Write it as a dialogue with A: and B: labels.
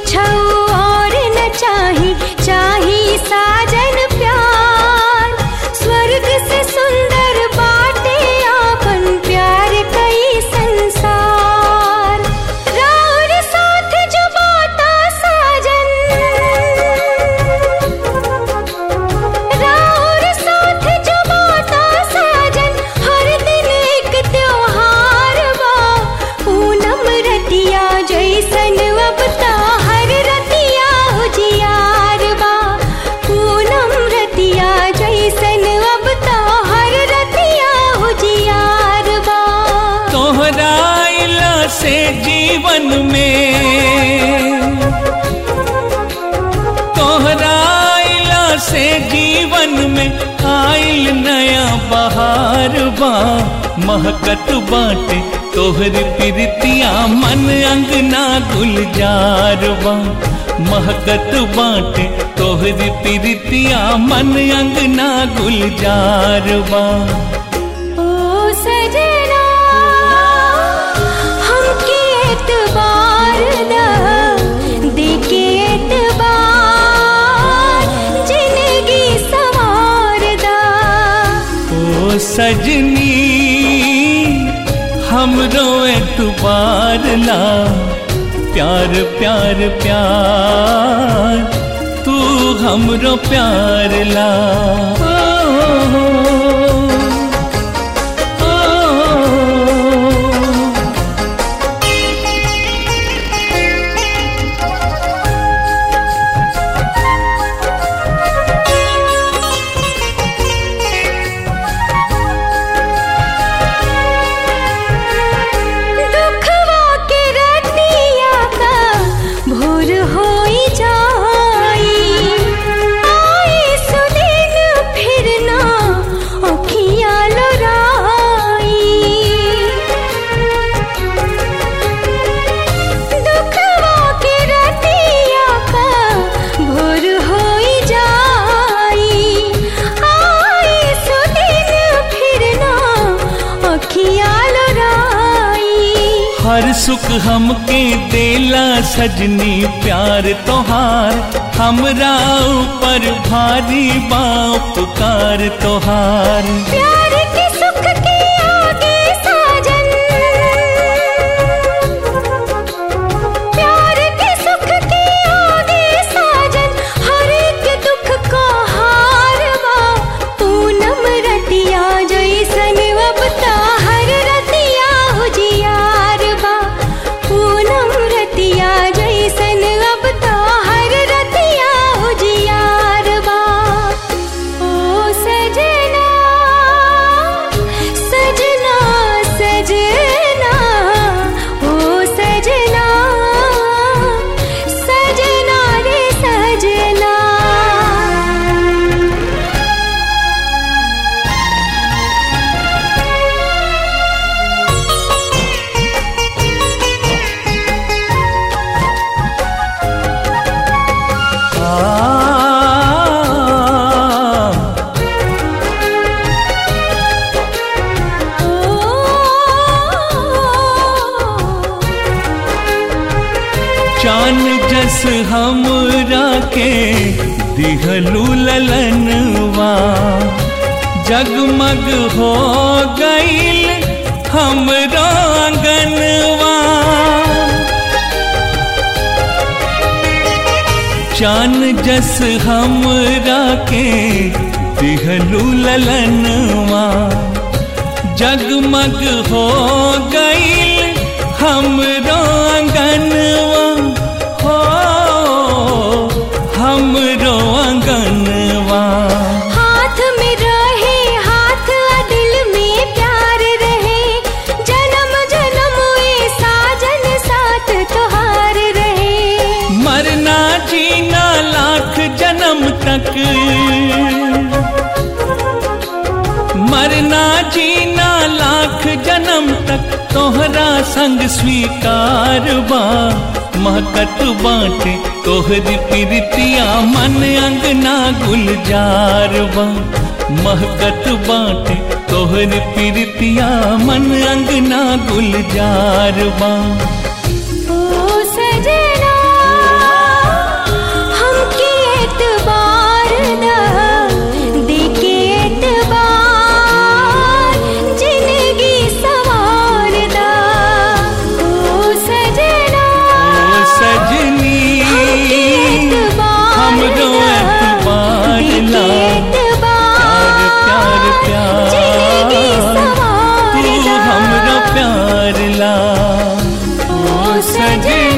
A: कुछ और न चाही चाही साजन प्यार स्वर्ग से सुंदर बाटे आपन प्यार कई संसार राउर साथ जो बाटा साजन राउर साथ जो बाटा साजन हर दिन एक त्योहार बा पूनम रतिया जैसन अब ता हर रतिया उजियार बा पूनम रतिया जैसन अब ता हर रतिया उजियार बा
B: तोहरा अइला से जीवन में तोहरा अइला से जीवन में आइल नया बहार बा महकत बाटे तोहर प्रीतिया मन अंगना गुलजार बा महकत बाटे तोहर प्रीतिया मन अंगना गुलजार बा
A: ओ सजना हमके एतबार दा देके एतबार जिंदगी सवार दा
B: ओ सजनी हमरो एतबार ला प्यार प्यार प्यार तू हमरो प्यार ला ओ, ओ, ओ,
A: दुखवा के रतिया का भोर होई जाई आए सुदिन फिर ना अखियाँ लोराई दुखवा के रतिया का भोर होई जाई आए सुदिन फिर ना अखियाँ लोराई
B: हर सुख हमके देला सजनी प्यार तोहार हमरा ऊपर भारी बा उपकार तोहार
A: प्यार के सुख के आगे साजन प्यार के सुख के आगे साजन हर एक दुख को हार बा पूनम रतिया जैसन अब ता हर रतिया उजियार बा पूनम रतिया जैसन अब ता हर रतिया उजियार बा ओ सजना सजना सजना ओ सजना सजना रे सजना
B: आ, चान जस हमरा के दिहलू ललनवा जगमग हो गईल हमरो आंगनवा चान जस हमरा के दिहलू ललनवा जगमग हो गईल हमरो आंगनवा हो हमरो आंगनवा
A: हाथ में रहे हाथ आ दिल में प्यार रहे जन्म जन्म ए साजन साथ तुहार रहे
B: मरना जीना लाख जन्म तक मरना जीना लाख जन्म तक तोहरा संग स्वीकार बा महकत बाटे तोहरी प्रीतिया मन अंगना गुलजार बा महकत बाटे तोहरी प्रीतिया मन अंगना गुलजार बा
A: ओ सजना सजना